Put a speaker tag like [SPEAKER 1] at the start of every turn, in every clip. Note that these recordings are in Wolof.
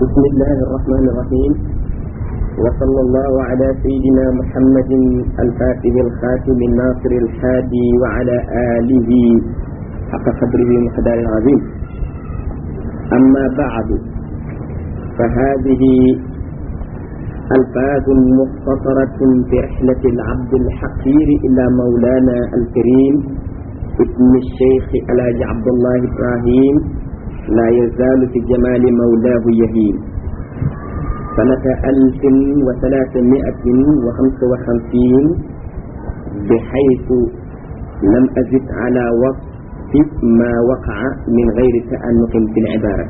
[SPEAKER 1] بسم الله الرحمن الرحيم وصلى الله على سيدنا محمد الفاتح الخاتم الناصر الحادي وعلى آله حق قدره ومقدار العظيم أما بعد فهذه ألفاظ مختصرة في رحلة العبد الحقير إلى مولانا الكريم ابن الشيخ الحاج عبد الله إبراهيم لا يزال في جمال مولاه يهيم سنة ألف وثلاثمائة وخمس وخمسين بحيث لم أزد على وصف ما وقع من غير تأنق في العبارة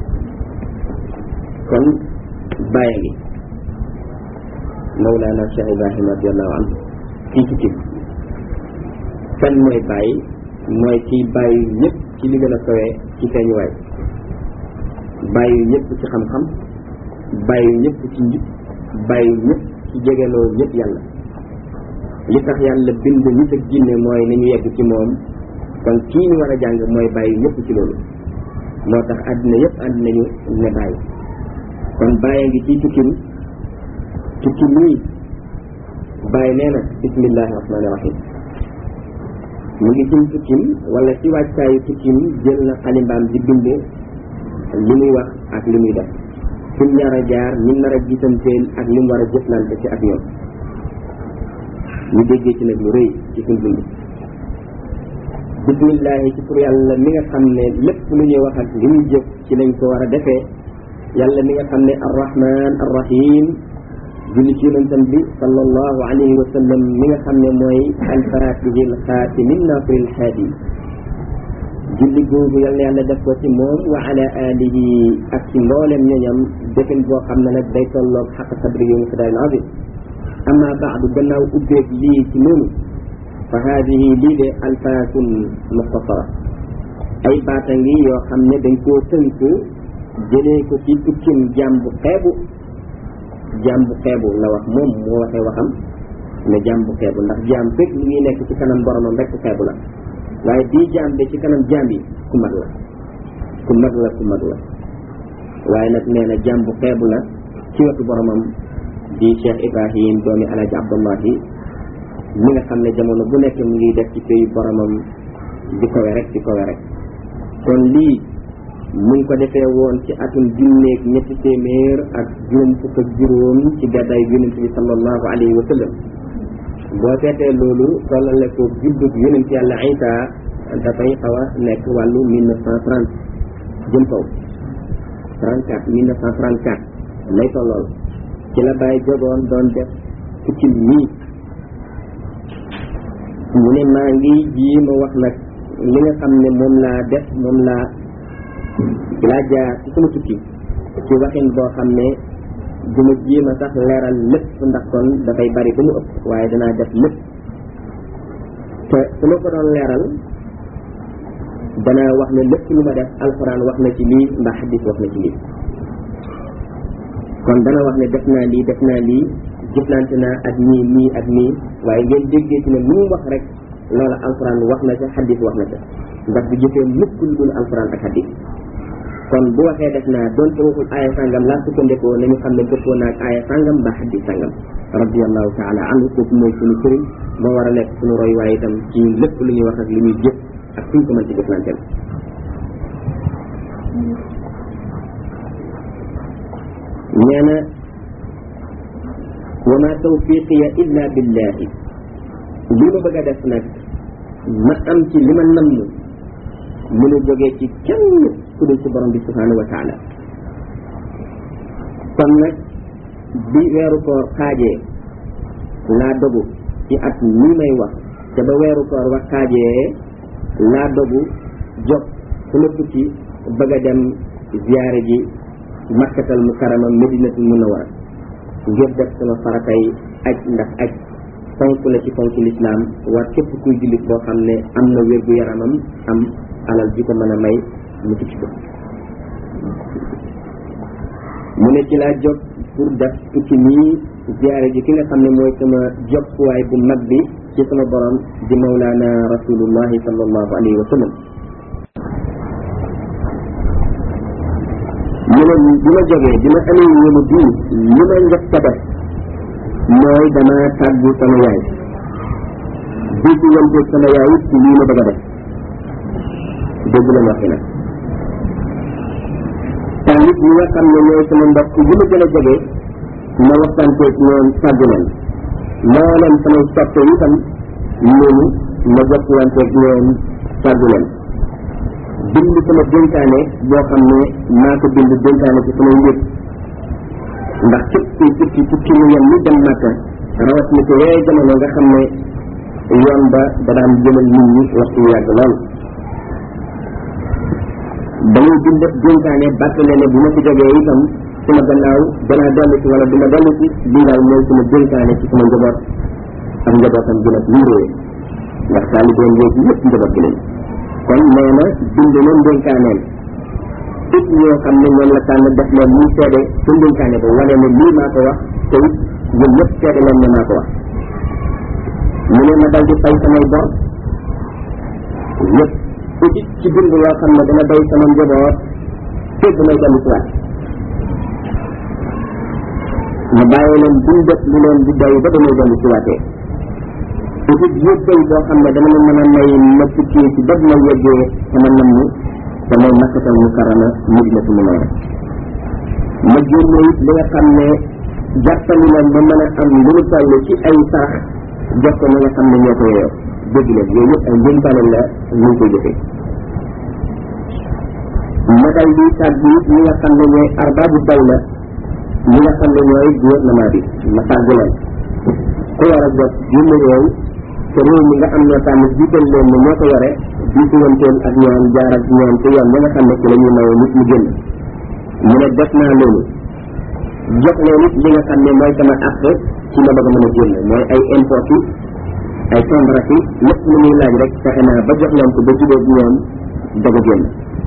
[SPEAKER 1] كن بايني مولانا شيخ إبراهيم رضي الله عنه في كتب kan mooy bàyyi mooy kiy bàyyi ñëpp ci li gën a sowee ci feeñuwaay bàyyi ñëpp ci xam-xam bàyyi ñëpp ci njub bàyyi ñëpp ci jegeloo ñëpp yàlla li tax yàlla bind nit ak jinne mooy ni ñu yegg ci moom kon kii ñu war a jàng mooy bàyyi ñëpp ci loolu moo tax àddina yëpp ànd nañu ne bàyyi kon bàyyi ngi ciy tukkim tukki nii bàyyi nee na bismillahi rahmaani rahim mu ngi ci tukkim wala ci wàccaayu tukkim jël na xalimbaam di bind li muy wax ak li muy def fi mu nar a jaar ñi nar a gisanteel ak li mu war a jëflante ci ak ñoom ñu déggee ci nag lu rëy ci suñ dund bismillahi ci pour yàlla mi nga xam ne lépp lu ñuy wax ak li muy jëf ci lañ ko war a defee yàlla mi nga xam ne arrahman arrahim julli ci yonentam bi sallallahu alayhi wa sallam mi nga xam ne mooy alfatihi alxaatimi nasiri alhaadi julli googu yal na yàlla def ko ci moom wa ala alihi ak ci mboolem ñoñam defin boo xam ne nag day tolloog xaq sabri yu muqdarin azim amma baadu gannaaw ubbeeg lii ci noonu fa haadihi lii de alfaatun muxtasara ay baata ngi yoo xam ne dañ koo tënk jëlee ko ci tukkim jaam bu xeebu jaam bu xeebu la wax moom moo waxee waxam ne jaam bu xeebu ndax jaam fekk li ngi nekk ci kanam boromam rek xeebu la waaye bii jaam de ci kanam jaam yi ku mag la ku mag la ku mag la waaye nag nee na jaam bu xeebu la ci wetu boromam di Cheikh Ibrahim doomi Alaaji Abdullahi mi nga xam ne jamono bu nekk mu ngi def ci pays boromam di kowe rek di kowe rek kon lii mu ngi ko defee woon ci atum junneeg ñetti téeméer ak juróom fukk ak juróom ci gàddaay yonent bi sallallahu alayhi wa sallam boo seetee loolu tollale ko juddug yonent yàlla Isa dafay xaw a nekk wàllu mille neuf cent trente jëm kaw trente quatre mille neuf cent trente quatre lay tollool ci la bàyyi jogoon doon def tukki nii mu ne maa ngi ji ma wax nag li nga xam ne moom laa def moom laa laa jaar ci sama tukki ci waxin boo xam ne du ma jéem a sax leeral lépp ndax kon dafay bari ba mu ëpp waaye danaa def lépp te su ma ko doon leeral danaa wax ne lépp lu ma def alxuraan wax na ci lii mbaa xadis wax na ci lii kon dana wax ne def naa lii def naa lii jëflante naa ak nii nii ak nii waaye ngeen déggee ci ne lu mu wax rek loola alxuraan wax na ca xadis wax na ca ndax du jëfee mukk lu dul alxuraan ak xadis kon bu waxee def naa doonte waxul aaya sàngam laa sukkandikoo nañu xam ne dëppoo naag aaya sàngam mbaa xadis sàngam radiallahu taala anhu kooku mooy suñu sëriñ moo war a nekk suñu roy waaye itam ci lépp lu ñuy wax ak lu ñuy jëf ak suñ ko mën ci jëflanteel nee na wa ma tawfiqiya illa billahi li ma bëgg a def nag ma am ci li ma namm mënu jógee ci kenn ku dul ci borom bi subhanahu wa taala kon nag bi weeru koor xaajee laa dogu ci at nii may wax te ba weeru koor wax xaajee laa dogu jóg sama tukki bëgg a dem ziyaare ji makkatal mukarrama medinatul munawwara ngir def sama faratay aj ndax aj fonk la ci fonk lislaam war képp kuy jullit boo xam ne am na wér gu yaramam am alal ji ko mën a may mu tukki ko mu ne ci laa jóg pour def tukki nii ziyaare ji ki nga xam ne mooy sama jokkuwaay bu mag bi ci sama borom di mawlaana rasulullahi sallallahu alayhi wa sallam mu mu ne bi ma jógee bi ma amee yéene bii li ma njëkk a def mooy dama tàggu sama yaay bii ci wanteeg sama yaay it ci lii ma bëgg a def dégg la waxi nag tamit ñi nga xam ne ñooy sama mbokk yi ma gën a jege ma waxtaanteeg ñoom tàggu leen moo leen samay soppe itam ñooñu ma jokkuwanteeg ñoom tàggu leen bind sama dénkaane boo xam ne maa ko bind dénkaane ci samay njëg ndax képp kuy tukki tukki mu yem ni dem màkka rawat ni ko yooyu jamono nga xam ne yoon ba da daan jëmal nit ñi waxtu yu yàgg lool dañuy bind dénkaane bàttale ne bu ma ci jógee itam suma gannaaw danaa dolli ci wala duma dolli ci lii daal mooy suma dénkaane ci suma njaboot ak njabootam gi nag ñu réew ndax taalibeen yooyu yëpp njaboot gi lañ kon nee na bind na ndénkaaneen it ñoo xam ne ñoom la tànn def leen muy seede sa ndénkaane ba wane ne lii maa ko wax te it ñun ñëpp seede leen ne maa ko wax mu ne ma dal di fay samay bor yëpp it ci bind loo xam ne dana doy sama njaboot fépp may dellu si waat ma bàyyi leen buñ def lu leen di doy ba damay dellu si waatee it it yëppay boo xam ne dana ma mën a may ma tukkee ci dab ma yeggee sama nam ni damay makkatal mu karama madinatu munawwara ma génne it li nga xam ne jàppali leen ba mën a am lu mu toll ci ay sarax jox ko ñi nga xam ne ñoo ko yeyoo dégg leen yooyu yëpp ay njëntaane la ñu ngi koy jëfee ma dal di tàggu it ñi nga xam ne ñooy arbaabu dawla ñi nga xam ne ñooy gouvernement bi ma tàggu leen ku war a jot junne réew te réew mi nga am ñoo tànn jiital leen ne ñoo ko yore jiitu wanteel ak ñoom jaar ak ñoom te yoon ba nga xam ne ci la ñuy maye nit mu génn mu ne def naa loolu jox leen it li nga xam ne mooy sama àq ci ma bëgg a mën a génn mooy ay import yi ay contrat yi lépp lu muy laaj rek fexe naa ba jox leen ko ba jubóo ak ñoom doog a génn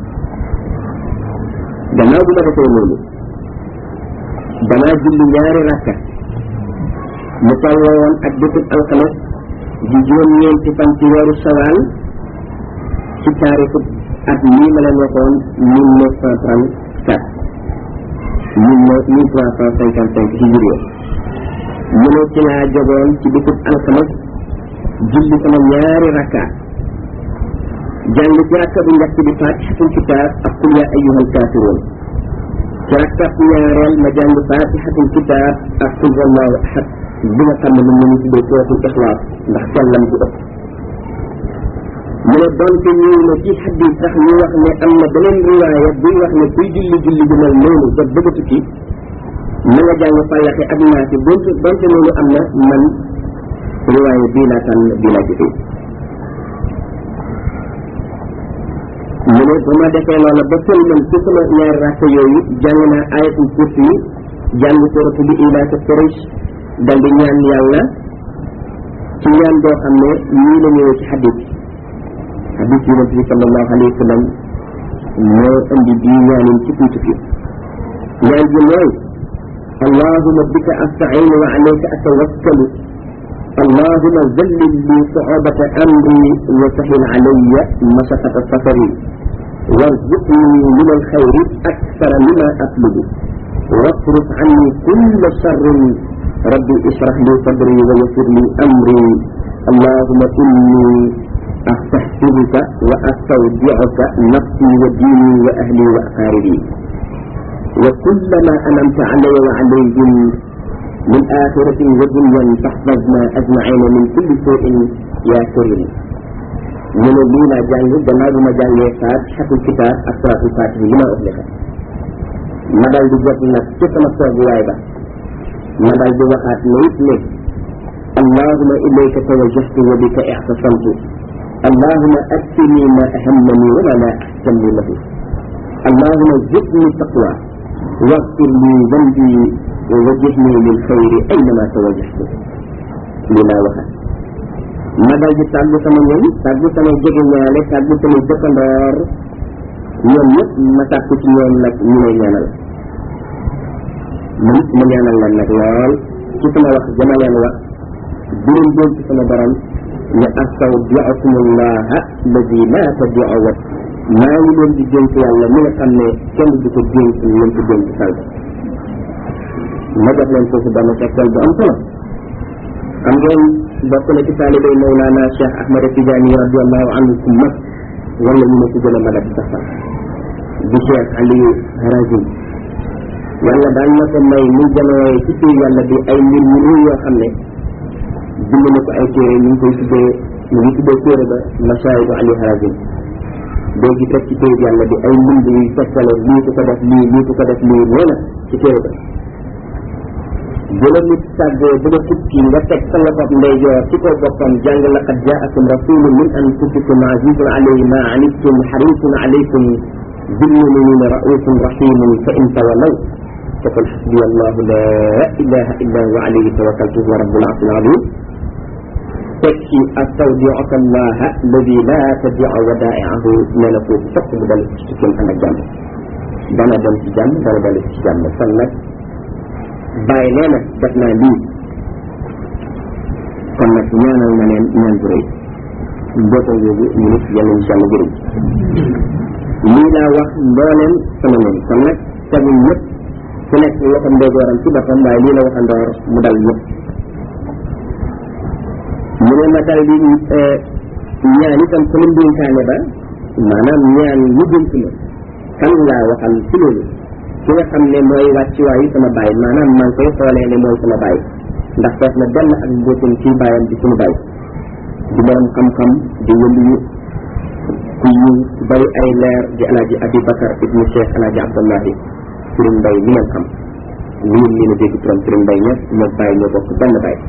[SPEAKER 1] gannaaw bu ma defee loolu danaa julli ñaari rakka mu tolloo woon ak bésub alxames di juróom-ñeenti fan ci weeru sawaal ci taarixu at mii ma leen waxoon mille neuf cent trente quatre mille mille trois cent cinquante cinq ci juróom mu ne ci laa jogoon ci bésub alxames julli sama ñaari rakka jàng ci rakka bu njëkk bi fatihatul kitaab ak qul yaa ayyuhal kaafiruun ci rakka bu ñaareel ma jàng fatihatul kitaab ak qul huwallaahu ahad bi nga xam ne moom la ñu tuddee suratul ixlaas ndax sellam ci ëpp mu ne donte ñëw na ci xadis sax ñu wax ne am na beneen riwaaya buy wax ne kuy julli julli ju mel noonu ba bëgg a tukki na nga jàng fallaxe ak naasi donte donte loolu am na man riwaaya bii laa tànn bii laa jëfee mu ne bu ma defee loola ba sëlmal ci sama ñaari rakk yooyu jàng naa ayatul kursi yi jàng suratu bi ilaa sa Quraysh dal di ñaan yàlla ci ñaan boo xam ne nii la ñëwee ci xadis xadis yonent bi sallallahu alayhi wa sallam moo indi bii ñaanin ci kuy tukki ñaan ji mooy allahuma bika astainu wa alayka atawakkalu allahuma zallil li su'ubata amri wa sahil alayya mashaqata safari warzuqni min alxayri akthara mima atlubu واصرف عني كل شر ربي اشرح لي صدري ويسر لي امري اللهم اني استحسبك واستودعك نفسي وديني واهلي واقاربي وكل ما انمت علي وعليهم من آخرة ودنيا فاحفظنا أجمعين من كل سوء يا كريم من لينا جانج جناب ما جانج فاتحة الكتاب أسرة الفاتحة لما أغلق ما دال دي جوت نك ci sama tooguwaay ba ma dal di waxaat ne it ne allahuma ilayka tawajjahtu wa bika i'tasamtu allahuma akfini ma ahammani wa ma la ahtammu lahu allahuma zidni taqwa واغفر لي ذنبي ووجهني للخير اينما توجهت لما وحد ma dal di tàggu sama ñoom tàggu sama jege ñaale tàggu sama dëkkandoor ñoom ñëpp ma tàggu ci ñoom nag ñu lay ñaanal man ma ñaanal leen nag lool ci sama wax dama leen wax di leen dénk ci sama borom ne astawdi'ukum allaha alladi la tadi'u maa ngi leen di dénk yàlla mi nga xam ne kenn du ko dénk leen ko dénk salbe ma jox leen foofu benn tegtal bu am solo xam ngeen bokk na ci taalibay Mawlana Cheikh Ahmad Tidiane radiallahu anhu ku mag wala ñu ne ku gën a mag a ci sax di Cheikh Aliou Harazim yàlla daan na ko may mu janooye ci téer yàlla bi ay mbir yu rëy yoo xam ne bind na ko ay téere ñu ngi koy tuddee ñu ngi tuddee téere ba Masaayidu Aliou Harazim doo gi teg ci téere yàlla bi ay mbind yuy tegtale lii ku ko def lii lii ku ko def lii nee na ci téere ba bu la nit tàggee ba nga tukki nga teg sa loxob ndeyjoor ci ko boppam jàng laqad jaakum rasulun min anfusikum azizun alayhi ma anittum harisun alaykum bil muminina raufun rahimun fa in tawallaw faqul hasbiya allahu la ilaha illa huwa alayhi tawakkaltu huwa rabbul arshil azim teg ci astawdiuka allaha alladi la tadia wadaiahu nee na foofu fokk mu dal ci tukkim ànd ak jàmm dana dem ci jàmm dana dal ci jàmm kon nag bàyyi nee na def naa lii kon nag ñaanal na leen ñaan bu rëy mbootal googu ñu nit yàlla incha allah jërëj lii laa wax mbooleem sama noonu kon nag tegul ñëpp ku nekk loxo ndeyjooram ci boppam waaye lii la waxandoor mu dal ñëpp mu ne ma dal di ñaan itam sama ndénkaane ba maanaam ñaan mu dénk ma kan laa waxal ci loolu ki nga xam ne mooy wàccuwaayu sama baay maanaam maa ngi koy xoolee ne mooy sama baay ndax fees na benn ak mbootum ci baayam di suñu baay di borom xam-xam di wëliyu ku yiw bari ay leer di alaaji abi bakar ibnu cheikh alaaji abdullahi sëriñ mbay mi ngeen xam lii lii na dégg turam sëriñ mbay ña moo baay ñoo bokk benn baay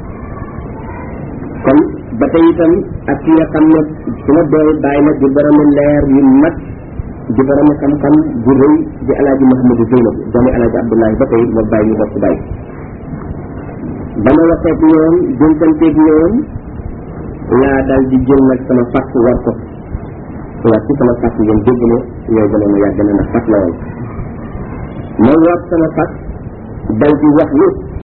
[SPEAKER 1] kon ba tey itam ak ki nga xam ne suma dooy baay nag di boromi leer yu mat di borom xam-xam bu rëy di alaaji Mouhamadou Zeynab doomi alaaji Abdoulaye ba tey moo bàyyi ñu bokk bàyyi ba ma waxeeg ñoom dénkanteeg ñoom laa dal di jël nag sama fàtt war ko war ci sama fàtt ngeen dégg ne yow jamono yàgg na ndax fàtt la woon ma war sama fàtt dal di wax ni